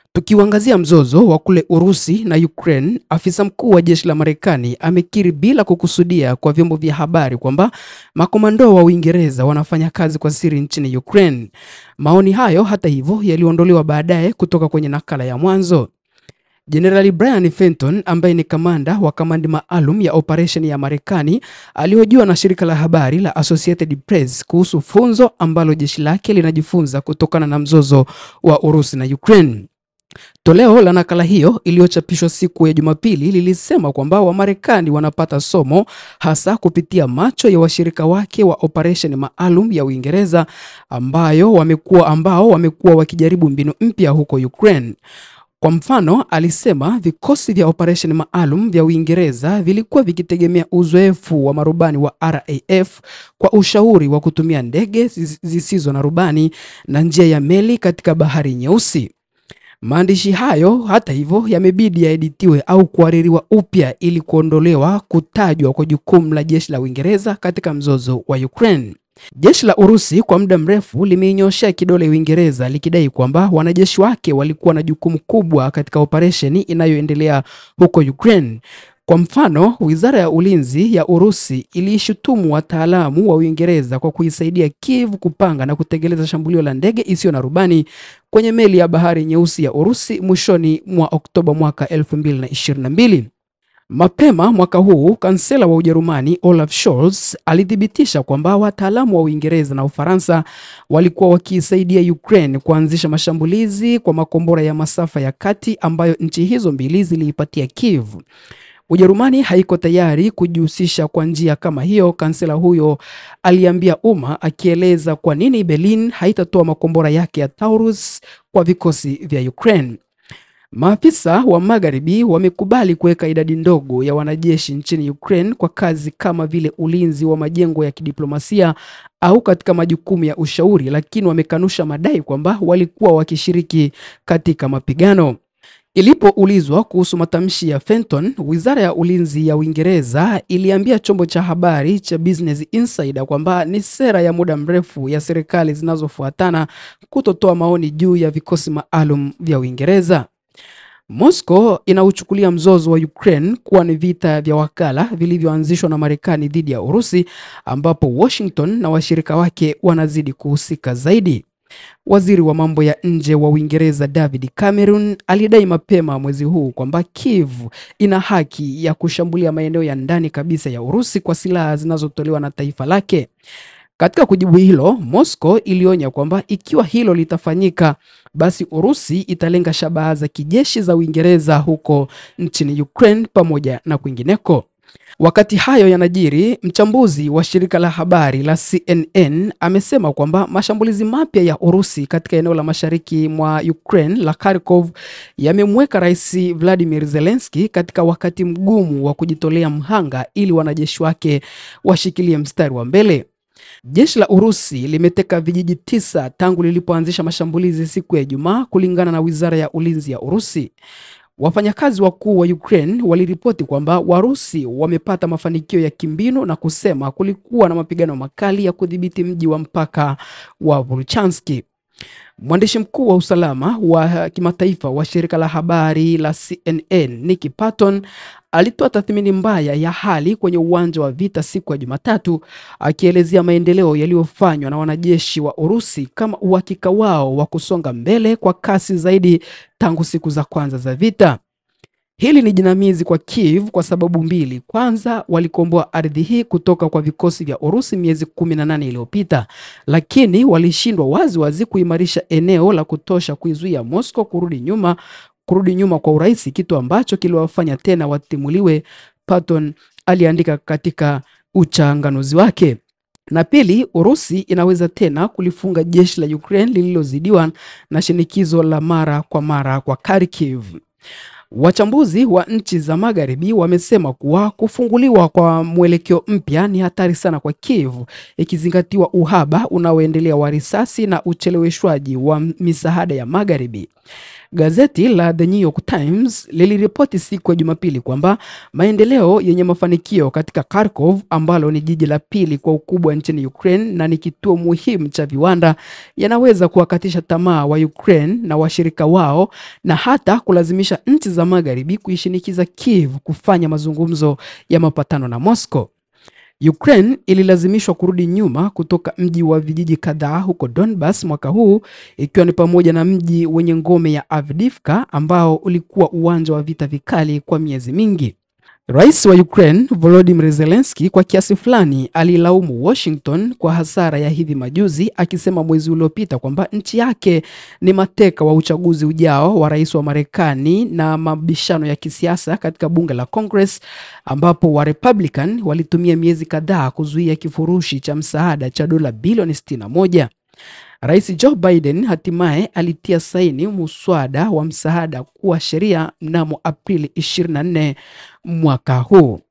Tukiuangazia mzozo wa kule Urusi na Ukraine, afisa mkuu wa jeshi la Marekani amekiri bila kukusudia kwa vyombo vya habari kwamba makomando wa Uingereza wanafanya kazi kwa siri nchini Ukraine. Maoni hayo hata hivyo yaliondolewa baadaye kutoka kwenye nakala ya mwanzo. Jenerali Brian Fenton ambaye ni kamanda wa kamandi maalum ya operesheni ya Marekani alihojiwa na shirika la habari la Associated Press kuhusu funzo ambalo jeshi lake linajifunza kutokana na mzozo wa Urusi na Ukraine. Toleo la nakala hiyo iliyochapishwa siku ya Jumapili lilisema kwamba Wamarekani wanapata somo hasa kupitia macho ya washirika wake wa operesheni maalum ya Uingereza ambayo wamekuwa ambao wamekuwa wakijaribu mbinu mpya huko Ukraine. Kwa mfano, alisema vikosi vya operesheni maalum vya Uingereza vilikuwa vikitegemea uzoefu wa marubani wa RAF kwa ushauri wa kutumia ndege zisizo na rubani na njia ya meli katika Bahari Nyeusi. Maandishi hayo hata hivyo yamebidi yaeditiwe au kuhaririwa upya ili kuondolewa kutajwa kwa jukumu la jeshi la Uingereza katika mzozo wa Ukraine. Jeshi la Urusi kwa muda mrefu limeinyoshea kidole Uingereza likidai kwamba wanajeshi wake walikuwa na jukumu kubwa katika operesheni inayoendelea huko Ukraine. Kwa mfano, Wizara ya Ulinzi ya Urusi iliishutumu wataalamu wa Uingereza kwa kuisaidia Kiev kupanga na kutekeleza shambulio la ndege isiyo na rubani kwenye meli ya Bahari Nyeusi ya Urusi mwishoni mwa Oktoba mwaka 2022. Mapema mwaka huu, kansela wa Ujerumani Olaf Scholz alithibitisha kwamba wataalamu wa Uingereza na Ufaransa walikuwa wakiisaidia Ukraine kuanzisha mashambulizi kwa makombora ya masafa ya kati ambayo nchi hizo mbili ziliipatia Kiev. Ujerumani haiko tayari kujihusisha kwa njia kama hiyo, kansela huyo aliambia umma, akieleza kwa nini Berlin haitatoa makombora yake ya Taurus kwa vikosi vya Ukraine. Maafisa wa Magharibi wamekubali kuweka idadi ndogo ya wanajeshi nchini Ukraine kwa kazi kama vile ulinzi wa majengo ya kidiplomasia au katika majukumu ya ushauri, lakini wamekanusha madai kwamba walikuwa wakishiriki katika mapigano. Ilipoulizwa kuhusu matamshi ya Fenton, Wizara ya Ulinzi ya Uingereza iliambia chombo cha habari cha Business Insider kwamba ni sera ya muda mrefu ya serikali zinazofuatana kutotoa maoni juu ya vikosi maalum vya Uingereza. Moscow inauchukulia mzozo wa Ukraine kuwa ni vita vya wakala vilivyoanzishwa na Marekani dhidi ya Urusi ambapo Washington na washirika wake wanazidi kuhusika zaidi. Waziri wa mambo ya nje wa Uingereza David Cameron alidai mapema mwezi huu kwamba Kiev ina haki ya kushambulia maeneo ya ndani kabisa ya Urusi kwa silaha zinazotolewa na taifa lake. Katika kujibu hilo, Moscow ilionya kwamba ikiwa hilo litafanyika, basi Urusi italenga shabaha za kijeshi za Uingereza huko nchini Ukraine pamoja na kwingineko. Wakati hayo yanajiri, mchambuzi wa shirika la habari la CNN amesema kwamba mashambulizi mapya ya Urusi katika eneo la mashariki mwa Ukraine la Kharkov yamemweka Rais Vladimir Zelensky katika wakati mgumu wa kujitolea mhanga ili wanajeshi wake washikilie mstari wa mbele. Jeshi la Urusi limeteka vijiji tisa tangu lilipoanzisha mashambulizi siku ya Ijumaa, kulingana na Wizara ya Ulinzi ya Urusi. Wafanyakazi wakuu wa Ukraine waliripoti kwamba Warusi wamepata mafanikio ya kimbinu na kusema kulikuwa na mapigano makali ya kudhibiti mji wa mpaka wa Volchansk. Mwandishi mkuu wa usalama wa kimataifa wa shirika la habari la CNN, Nikki Patton, alitoa tathmini mbaya ya hali kwenye uwanja wa vita siku ya Jumatatu, akielezea maendeleo yaliyofanywa na wanajeshi wa Urusi kama uhakika wao wa kusonga mbele kwa kasi zaidi tangu siku za kwanza za vita. Hili ni jinamizi kwa Kiev kwa sababu mbili. Kwanza, walikomboa ardhi hii kutoka kwa vikosi vya Urusi miezi 18 iliyopita, lakini walishindwa wazi wazi kuimarisha eneo la kutosha kuizuia Moscow kurudi nyuma kurudi nyuma kwa urahisi, kitu ambacho kiliwafanya tena watimuliwe, Patton aliandika katika uchanganuzi wake. Na pili, Urusi inaweza tena kulifunga jeshi la Ukraine lililozidiwa na shinikizo la mara kwa mara kwa Kharkiv. Wachambuzi wa nchi za Magharibi wamesema kuwa kufunguliwa kwa mwelekeo mpya ni hatari sana kwa Kiev, ikizingatiwa uhaba unaoendelea wa risasi na ucheleweshwaji wa misaada ya Magharibi. Gazeti la The New York Times liliripoti siku ya Jumapili kwamba maendeleo yenye mafanikio katika Kharkov ambalo ni jiji la pili kwa ukubwa nchini Ukraine na ni kituo muhimu cha viwanda yanaweza kuwakatisha tamaa wa Ukraine na washirika wao na hata kulazimisha nchi za magharibi kuishinikiza Kiev kufanya mazungumzo ya mapatano na Moscow. Ukraine ililazimishwa kurudi nyuma kutoka mji wa vijiji kadhaa huko Donbas mwaka huu ikiwa ni pamoja na mji wenye ngome ya Avdiivka ambao ulikuwa uwanja wa vita vikali kwa miezi mingi. Rais wa Ukraine Volodymyr Zelensky kwa kiasi fulani alilaumu Washington kwa hasara ya hivi majuzi akisema mwezi uliopita kwamba nchi yake ni mateka wa uchaguzi ujao wa rais wa Marekani na mabishano ya kisiasa katika bunge la Congress ambapo wa Republican walitumia miezi kadhaa kuzuia kifurushi cha msaada cha dola bilioni 61. Rais Joe Biden hatimaye alitia saini muswada wa msaada kuwa sheria mnamo Aprili 24 mwaka huu.